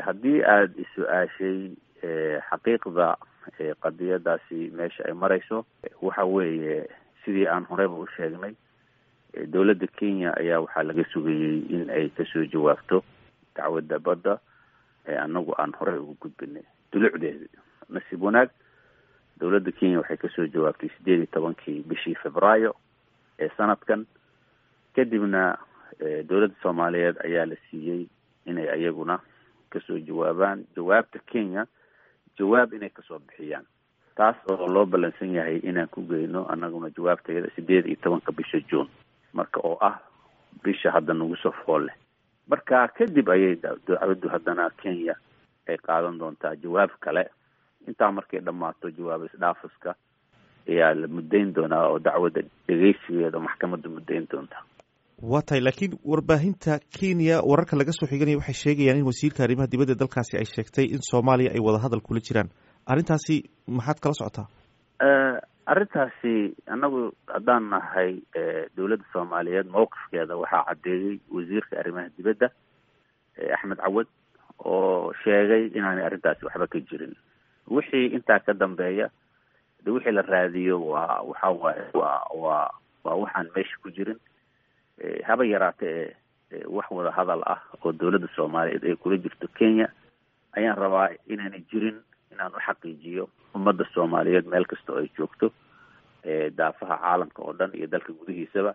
haddii aada is-su-aashay xaqiiqda qadiyadaasi meesha ay marayso waxa weeye sidii aan horeyba u sheegnay dowladda kenya ayaa waxaa laga sugayey in ay kasoo jawaabto dacwadda badda anagu aan horey ugu gudbinay dulucdeedi nasiib wanaag dowladda kenya waxay kasoo jawaabtay sideed iyo tobankii bishii februaayo ee sanadkan kadibna dowladda soomaaliyeed ayaa la siiyey inay ayaguna kasoo jawaabaan jawaabta kenya jawaab inay kasoo bixiyaan taas oo loo ballansan yahay inaan ku geyno anaguna jawaabteeda sideed iyo tobanka bisha june marka oo ah bisha hadda nagu soo fool leh marka kadib ayay dacwaddu haddana kenya ay qaadan doontaa jawaab kale intaa markay dhammaato jawaab isdhaafiska ayaa la muddayn doonaa oo dacwadda dhegeysigeeda maxkamadda muddayn doontaa waa tahay laakiin warbaahinta kenya wararka laga soo xiganaya waxay sheegayaan in wasiirka arrimaha dibadda dalkaasi ay sheegtay in soomaaliya ay wadahadal kula jiraan arrintaasi maxaad kala socotaa arrintaasi annagu haddaan nahay dowladda soomaaliyeed mawqifkeeda waxaa caddeeyey wasiirka arrimaha dibadda axmed cawad oo sheegay inaanay arrintaasi waxba ka jirin wixii intaa ka dambeeya de wixii la raadiyo waa waxa waaye waa waa waa waxaan meesha ku jirin haba yaraate ee wax wada hadal ah oo dowladda soomaaliyeed ay kula jirto kenya ayaan rabaa inaanay jirin inaan u xaqiijiyo ummadda soomaaliyeed meel kasta oo ay joogto daafaha caalamka oo dhan iyo dalka gudihiisaba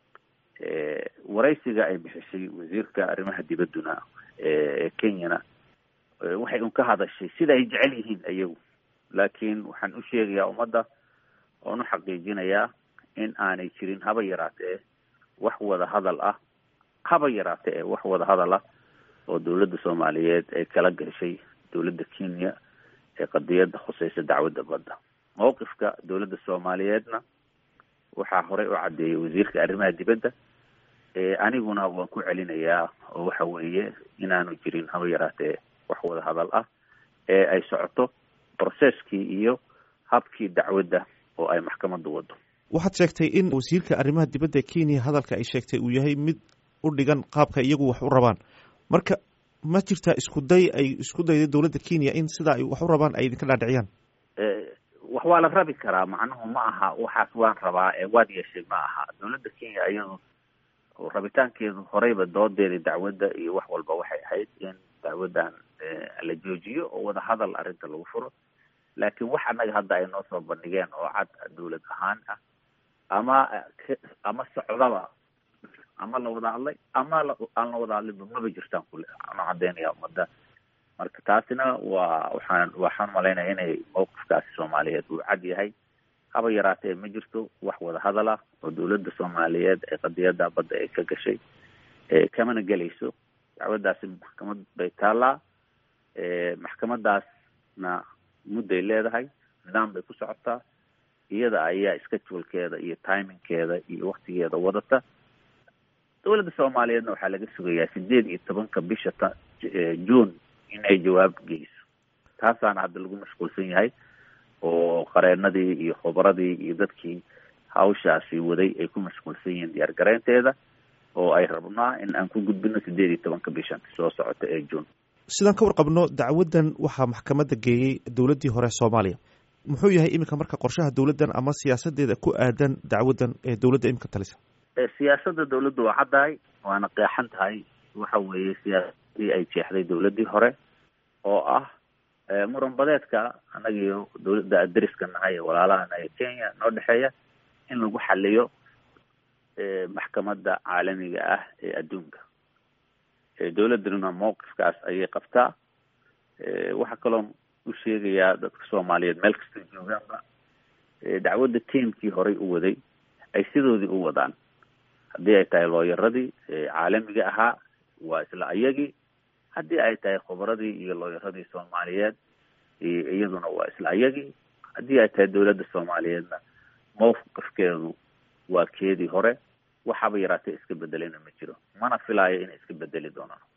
waraysiga ay bixisay wasiirka arrimaha dibadduna ee kenyana waxay un ka hadashay sida ay jecel yihiin ayagu laakiin waxaan u sheegayaa ummadda oon u xaqiijinayaa in aanay jirin haba yaraatee wax wada hadal ah haba yaraate ee wax wada hadal ah oo dowladda soomaaliyeed ay kala gashay dowladda kenya ee qadiyadda khuseysa dacwadda badda mawqifka dowladda soomaaliyeedna waxaa horey u caddeeyay wasiirka arrimaha dibadda aniguna waan ku celinayaa oo waxa weeye inaanu jirin haba yaraatee wax wada hadal ah ee ay socoto processkii iyo habkii dacwadda oo ay maxkamadda wado waxaad sheegtay in wasiirka arrimaha dibadda kenya hadalka ay sheegtay uu yahay mid u dhigan qaabka iyagu wax u rabaan marka ma jirtaa isku day ay isku dayday dowladda kenya in sidaa ay wax u rabaan ay idinka dhaadhiciyaan wax waa la rabi karaa macnuhu ma aha waxaas waan rabaa ee waad yeeshay ma aha dowladda kenya iyadu rabitaankeedu horeyba doodeeda dacwadda iyo wax walba waxay ahayd in dacwaddan la joojiyo oo wada hadal arrinta lagu furo laakiin wax annaga hadda ay noo soo bandhigeen oo cad dowlad ahaan ah ama ama socdaba ama la wada hadlay ama aan la wada hadlinba maba jirtaan kule ana caddeynaya ummadda marka taasina waa waxaan waxaan malaynaya inay mawqifkaasi soomaaliyeed uu cad yahay haba yaraatee ma jirto wax wada hadal ah oo dowladda soomaaliyeed ee qadiyadda badda ay ka gashay kamana gelayso dacwaddaasi maxkamad bay taallaa maxkamadaasna mudday leedahay nidaam bay ku socotaa iyada ayaa schedulkeeda iyo timingkeeda iyo waktigeeda wadata dowladda soomaaliyeedna waxaa laga sugayaa sideed iyo tobanka bisha ta june in ay jawaab geyso taasaana hadda lagu mashquulsan yahay oo qareenadii iyo khubaradii iyo dadkii hawshaasi waday ay ku mashquulsan yihiin diyaar garaynteeda oo ay rabnaa in aan ku gudbino sideed iyo tobanka bishan soo socota ee june sidaan ka warqabno dacwaddan waxaa maxkamadda geeyey dowladdii hore soomaaliya muxuu yahay iminka marka qorshaha dowladdan ama siyaasadeeda ku aadan dacwaddan ee dowladda iminka talisa siyaasadda dowladda waa caddahay waana qeexan tahay waxa weeye siyaasadii ay jeexday dowladdii hore oo ah muran badeedka annagiyo dowladda adariska nahay ee walaalahana ee kenya noo dhexeeya in lagu xaliyo maxkamadda caalamiga ah ee adduunka dowladduna mawqifkaas ayay qabtaa waxaa kaloo u sheegayaa dadka soomaaliyeed meel kastoo joogaanba dacwadda tiamkii horay u waday ay sidoodii u wadaan haddii ay tahay looyaradii caalamiga ahaa waa isla ayagii haddii ay tahay khubaradii iyo looyaradii soomaaliyeed iyaduna waa isla ayagii haddii ay tahay dowladda soomaaliyeedna mawqifkeedu waa keedii hore waxaba yaraatee iska bedelayna ma jiro mana filaayo inay iska bedeli doonaan